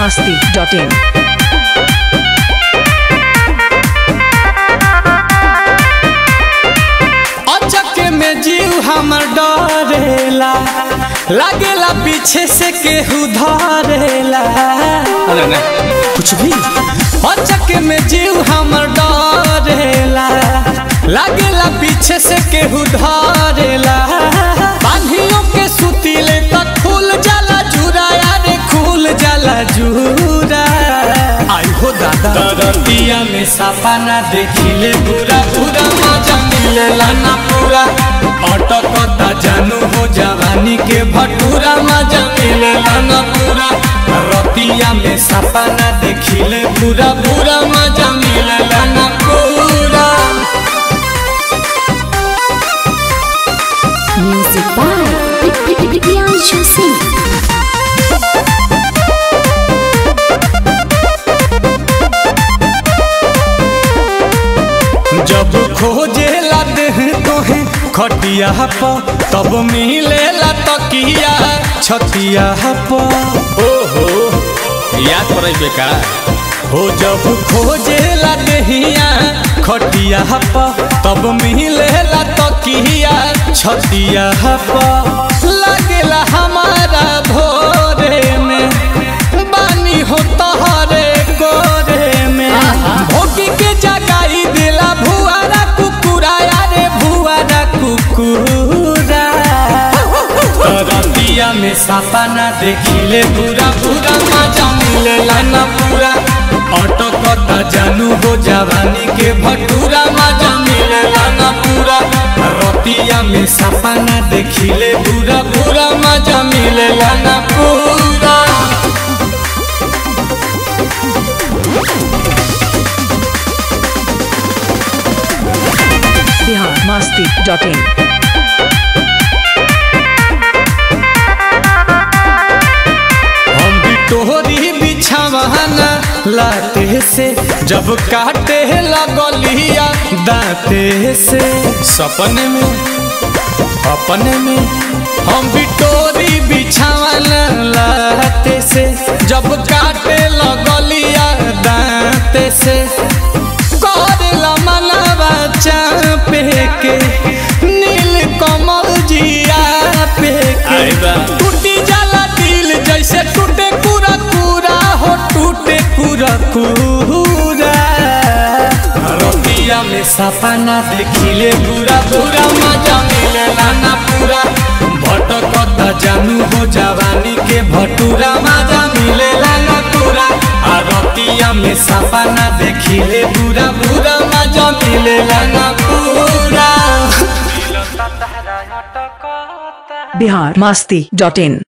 masti.in. अचक में जीव हमर डरेला लागेला पीछे से केहू धरेला अरे ना कुछ भी अचक में जीव हमर डरेला लागेला पीछे से केहू धरेला बांधियों के सुतीले तक खुल जाला जुरा यारे खुल जाला जुरा आई हो दादा दरतिया में सपना देखिले पूरा पूरा मजा मिलेला ना पूरा अटकता जानू हो जवानी के भटूरा मजा मिलेला ना पूरा रतिया में सपना देखिले पूरा पूरा मजा मिलेला ना पूरा Music by Priyanshu Singh. जब खोजे देह तोहे खटिया प तब मिलेला तकिया छतिया प ओहो याद पड़े बेका हो जब खोजे देहिया खटिया प तब मिलेला तकिया छतिया प लगेला हमारा भोरे में बानी हो तहरे कोरे में भोगी के जगाई दिला भुआरा कुकुरा यारे भुआरा कुकुरा रतिया में सपना देखिले पूरा पूरा मजा मिलेला ना पूरा अटकता जानू हो जवानी के भटूरा मजा मिलेला ना पूरा रतिया में सपना देखिले पूरा पूरा मजा मिलेला ना पूरा Bihar masti.in. हम भी तोहरी बिछावाना लाते से जब काटे लगलिया दाते से सपने में अपने में हम भी तोरी बिछावाना लाते से जब काटे लगलिया दाते से करला मनवा चापे के नील कमल जिया पे के टूटी जाला दिल जैसे टूटे पूरा पूरा हो टूटे पूरा पूरा रतिया में सपना देखिले पूरा पूरा मजा मिलेला ना पूरा भटकता जानू हो जवानी के भटूरा मजा मिलेला ना पूरा आ रतिया में सपना देखिले पूरा पूरा मजा मिलेला ना पूरा Bihar masti.in.